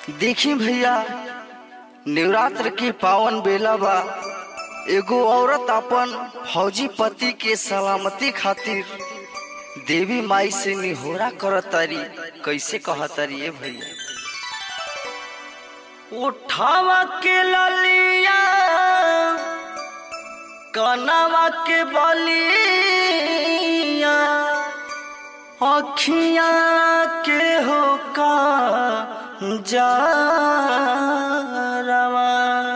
देखी भैया नवरात्र की पावन बेला बा एगो औरत अपन फौजी पति के सलामती खातिर देवी माई से निहोरा करतारी कैसे कहतारी ए भैया उठावा के ललिया कनावा के बलिया अखिया के हो का Jarawa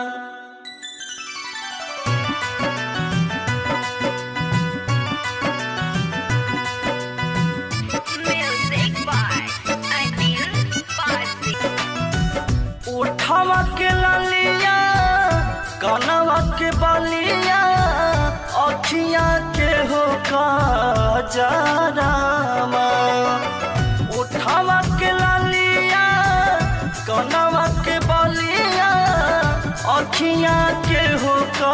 Music by Anil Parsi. उठावा के ललिया कनवा के बलिया अखिया के हो का जारामा उठावा के ललिया कनवा के बलिया अखिया के हो का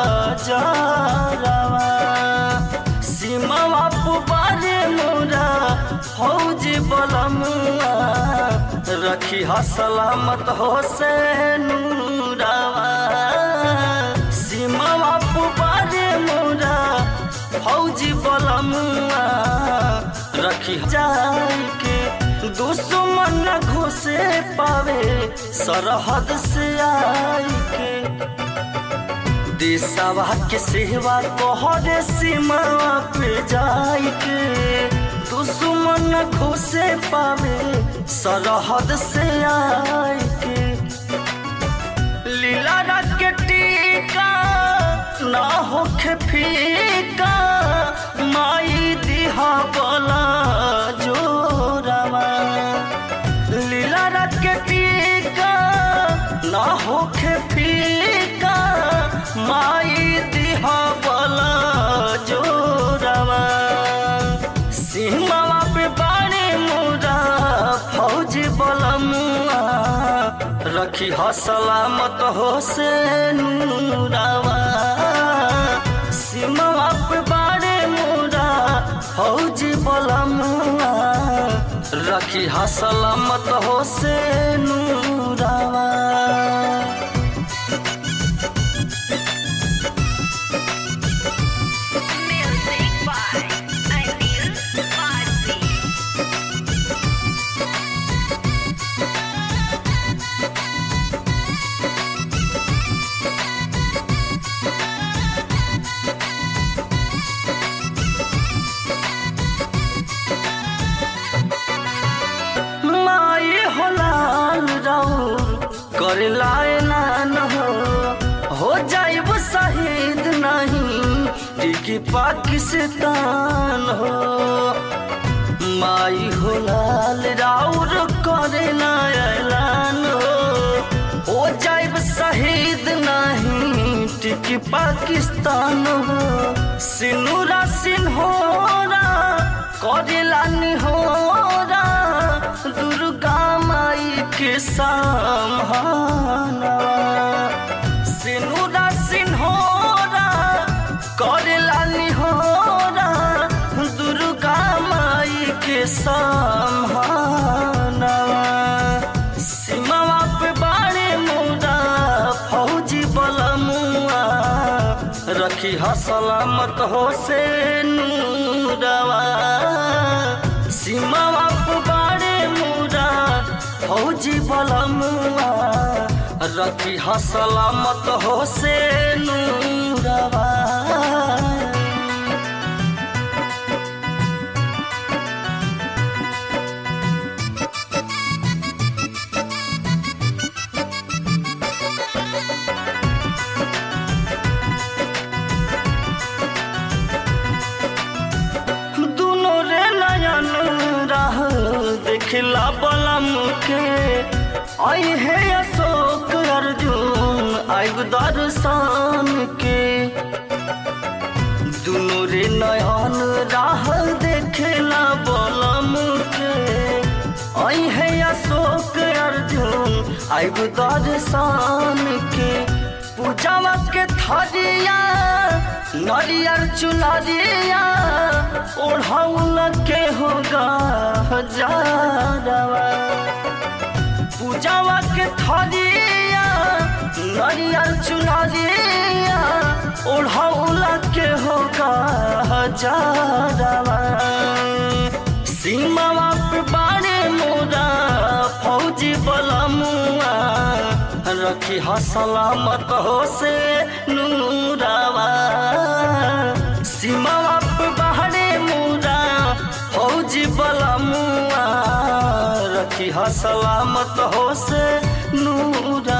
जारामा सीमावा पुबारे मोरा फौज बलमुआ रखी हा सलामत हो से नूरावा सीमावा पुबारे मोरा फौज बलमुआ रखी जाई के दुश्मन न घुसे पावे सरहद से आई के देशवा के सेवा तोहरे सीमा पे जाई के दुश्मन न घुसे पावे सरहद से आई के लीला रख के टीका ना होखे फीका माई दिहा बोला जोरावा लीला रख के टीका ना होखे फीका माई दिहा बोला जोरावा सीमावा पे बाड़े मोरा फौज बलमुआ रखी ह सलामत हो से नूरावा सीमावा पे बाड़े मोरा फौज बलमुआ रखी ह सलामत हो से नूरावा Music by Anil Parsi. माई हो लाल राउर कर लाए नान हो हो जाइब शहीद नहीं टिकी पाकिस्तान हो माई हो लाल राउर करे ना ऐलान हो हो जाइब शहीद नहीं टिकी पाकिस्तान हो सिनुरा सिन्होरा करेला निहोरा दुर्गा माई के सामहाना सिनुरा सिन्होरा करेला निहोरा दुर्गा माई के सामहाना सीमावा पे बाड़े मोरा फौजी बलमुआ रखी ह सलामत हो से नूरवा सीमावा पे बाड़े मोरा फौजी बलमुआ रखी ह सलामत हो से नूरवा दुनो रे नयन राह देखला बलम के आई है अशोक अर्जुन आयु दर्शन के दुनो रे नयन राह देखला बलम के आई है अशोक अर्जुन आयु दर्शन के पूजावा के थरिया नरियर चुनरिया ओढ़ौल के होगा हजारवा पूजावा के थरिया नरियल चुनरिया ओढ़ौला के होगा हजारवा सीमावा पे बाड़े मोरा फौजी बलमुआ रखी ह सलामत हो से नूरावा सीमावा पे बाड़े मोरा फौजी बलमुआ रखी ह सलामत हो से नूरा